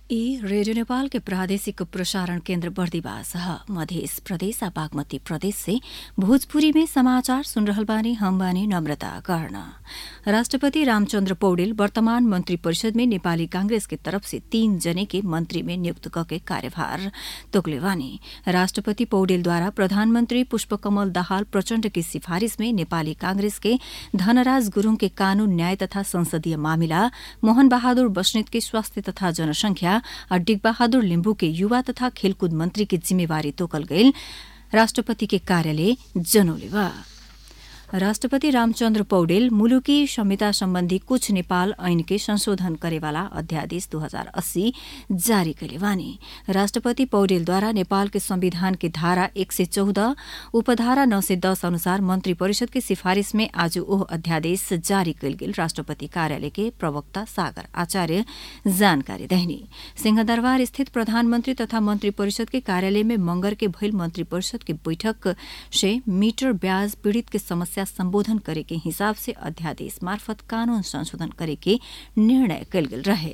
ई रेडियो नेपाल के प्रादेशिक प्रसारण केन्द्र बर्दिवास ह मध्य प्रदेश आ बागमती प्रदेश से भोजपुरी में समाचार सुन रहल बानी हम बानी नम्रता कर्ण राष्ट्रपति रामचन्द्र पौडेल वर्तमान मन्त्री परिषद में नेपाली कांग्रेस के तरफ से तीन जने के मन्त्री में नियुक्त कके कार्यभार तोकले बानी राष्ट्रपति पौडेलद्वारा प्रधानमन्त्री पुष्पकमल दाहाल प्रचण्ड की सिफारिश में नेपाली कांग्रेस के धनराज गुरूङ के कानून न्याय तथा संसदीय मामिला मोहन बहादुर बस्नेत के स्वास्थ्य तथा जनसंख्या आ डिगबहादुर लिम्बू के युवा तथा खेलकूद मन्त्री के जिम्मेवारी तोकल गईल राष्ट्रपति के कार्यालय जनौले बा राष्ट्रपति रामचन्द्र पौडेल मुलुकी संहिता सम्बन्धी कुछ नेपाल ऐन के संशोधन करेवाला अध्यादेश दू हजार अस्सी जारी कैले बानी राष्ट्रपति पौडेलद्वारा नेपाल के संविधान के धारा एक सय चौध उपधारा नौ सय दस अनुसार मन्त्री परिषद के सिफारिश में आज ओह अध्यादेश जारी कैल गेल राष्ट्रपति कार्यालय के प्रवक्ता सागर आचार्य जानकारी देहनी सिंहदरबार स्थित प्रधानमन्त्री तथा मन्त्री परिषद के कार्यालय में मंगर के भइल मन्त्री परिषद के बैठक से मीटर ब्याज पीड़ित के समस्या समस्या सम्बोधन करे के हिसाब से अध्यादेश मार्फत कानून संशोधन करे के निर्णय कल गेल रहे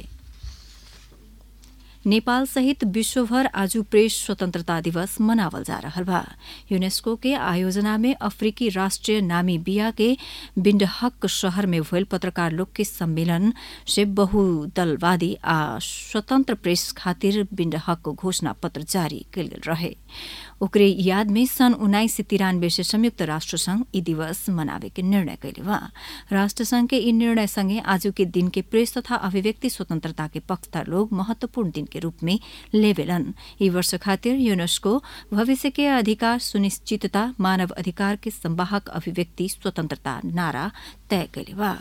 नेपाल सहित विश्वभर आज प्रेस स्वतंत्रता दिवस मनावल जा रहा बा यूनेस्को के आयोजना में अफ्रीकी राष्ट्रीय नामीबिया के बिन्डहक शहर में भइल पत्रकार लोग के सम्मेलन से बहुदलवादी आ स्वतंत्र प्रेस खातिर बिन्डहक घोषणा पत्र जारी कल गेल रहे ओकरे याद में सन् उन्नाइस सय तिरानब्बे से संयुक्त राष्ट्र संघ यी दिवस मनावे के निर्णय कैले बा राष्ट्र संघ के यी निर्णय सँगै आज के दिन के प्रेस तथा अभिव्यक्ति स्वतंत्रता के पक्षधर लोग महत्वपूर्ण दिन के रूप में लेवेलन यी वर्ष खातिर यूनेस्को भविष्य के अधिकार सुनिश्चितता मानव अधिकार के संवाहक अभिव्यक्ति स्वतंत्रता नारा तय कैले बा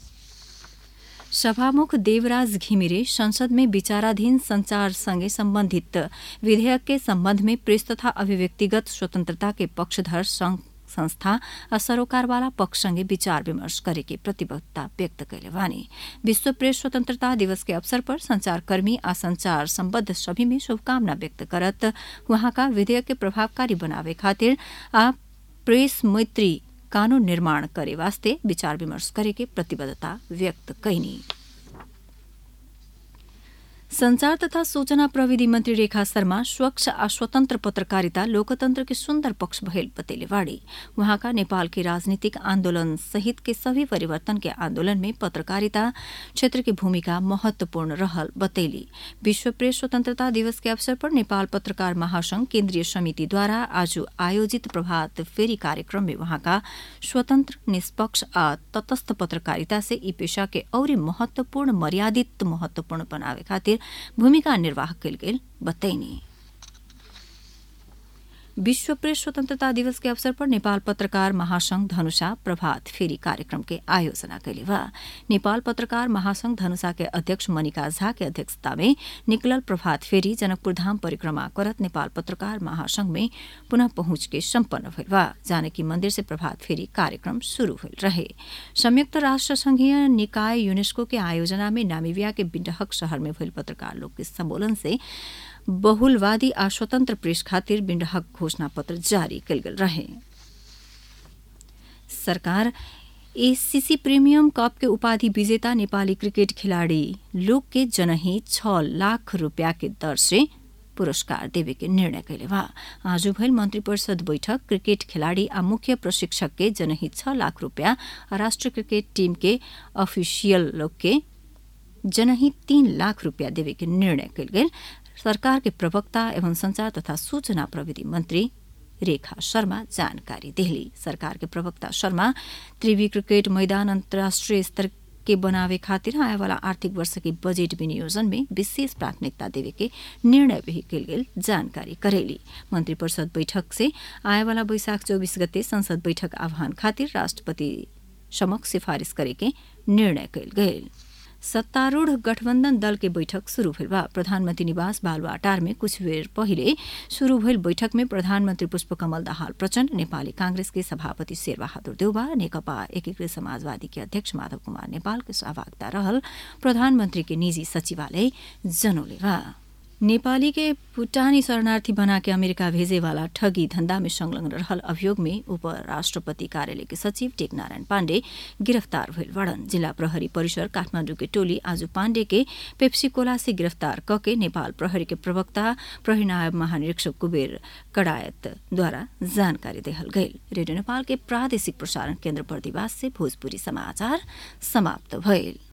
सभामुख देवराज घिमिरे संसद में विचाराधीन संचारसँगै सम्बन्धित विधेयक के सम्बन्ध में प्रेस तथा अभिव्यक्तिगत स्वतन्त्रता के पक्षधर संघ संस्था आ सरोकारवाला पक्षसँगै विचार विमर्श गरेकी प्रतिबद्धता व्यक्त कैले वानी विश्व प्रेस स्वतन्त्रता दिवस के अवसर पर संचारकर्मी आ संचार सम्बद्ध सभी में शुभकामना व्यक्त करत वहाँका विधेयक के प्रभावकारी बनावे खातिर आ प्रेस मैत्री कानून निर्माण करे वास्ते विचार विमर्श करे के प्रतिबद्धता व्यक्त कैनी संचार तथा सूचना प्रविधि मन्त्री रेखा शर्मा स्वच्छ आ स्वतन्त्र पत्रकारिता लोकतन्त्र के सुन्दर पक्ष भइल बतैले बाड़ी वहाँका नेपाल के राजनीतिक आन्दोलन सहित के सभी परिवर्तन के आन्दोलन में पत्रकारिता क्षेत्र की भूमिका महत्वपूर्ण रहल बतैली विश्व प्रेस स्वतन्त्रता दिवस के अवसर पर नेपाल पत्रकार महासंघ केन्द्रीय समितिद्वारा आज आयोजित प्रभात फेरी कार्यक्रम में वहाँका स्वतन्त्र निष्पक्ष आ तटस्थ पत्रकारिता से यी पेशा के औरी महत्वपूर्ण मर्यादित महत्वपूर्ण बनावे खातिर भूमिका निर्वाह कल गेल बतैनी विश्व प्रेस स्वतन्त्रता दिवस के अवसर पर नेपाल पत्रकार महासंघ धनुषा प्रभात फेरी कार्यक्रम के आयोजना कैले बा नेपाल पत्रकार महासंघ धनुषा के अध्यक्ष मनिका झा के अध्यक्षता में निकलल प्रभात फेरी जनकपुर धाम परिक्रमा करत नेपाल पत्रकार महासंघ में पुनः पहुंच के सम्पन्न भइल बा जानकी मन्दिर से प्रभात फेरी कार्यक्रम शुरू भइल रहे संयुक्त राष्ट्र संघीय निकाय यूनेस्को के आयोजना में नामीबिया के बिन्डहक शहर में भइल पत्रकार लोग के सम्बोधन से बहुलवादी आ स्वतन्त्र प्रेस खातिर बिन्डहक घोषणा पत्र जारी कल गेल रहे सरकार एसीसी प्रिमियम कप के उपाधि विजेता नेपाली क्रिकेट खिलाड़ी लोक के जनही छ लाख रूपियाँ के दर से पुरस्कार देवे के निर्णय कैले बा आज भइल मन्त्री परिषद बैठक क्रिकेट खिलाड़ी आ मुख्य प्रशिक्षक के जनही छ लाख रूपियाँ राष्ट्रिय क्रिकेट टीम के अफिसियल लोग के जनही तीन लाख रूपियाँ देवे के निर्णय कैल गेल सरकार के प्रवक्ता एवं संचार तथा सूचना प्रविधि मन्त्री रेखा शर्मा जानकारी देहली सरकार के प्रवक्ता शर्मा त्रिवी क्रिकेट मैदान अन्तर्राष्ट्रिय स्तर के बनावे खातिर आए वाला आर्थिक वर्ष के बजेट विनियोजन में विशेष प्राथमिकता देवे के निर्णय भी कल गेल जानकारी करेली मंत्री परिषद बैठक से आए वाला बैशाख चौबीस गते संसद बैठक आह्वान खातिर राष्ट्रपति समक्ष सिफारिश करे के निर्णय कल गेल सत्तारूढ़ गठबन्धन दल के बैठक शुरू भेल बा प्रधानमन्त्री निवास बालुवाटार में कुछ बेर पहिले शुरू भइल बैठक में प्रधानमन्त्री पुष्पकमल दाहाल प्रचण्ड नेपाली कांग्रेस के सभापति शेरबहादुर देउबा नेकपा एकीकृत समाजवादी के अध्यक्ष माधव कुमार नेपाल के सहभागिता रहल प्रधानमन्त्री के निजी सचिवालय जनौले बा नेपाली के भूटानी शरणार्थी बना के अमेरिका भेजे वाला ठगी धंधा में संलग्न रहल अभियोग में उपराष्ट्रपति कार्यालय के सचिव टेक नारायण पाण्डे गिरफ्तार भइल बड़न जिल्ला प्रहरी परिसर काठमाडौँ के टोली आज पाण्डे के पेप्सिकोला से गिरफ्तार कके नेपाल प्रहरी के प्रवक्ता प्रहरी नायब महानिरीक्षक कुबेर कडायतद्वारा जानकारी देहल गईल रेडियो नेपाल के प्रादेशिक प्रसारण केन्द्र बर्दिवास से भोजपुरी समाचार समाप्त भइल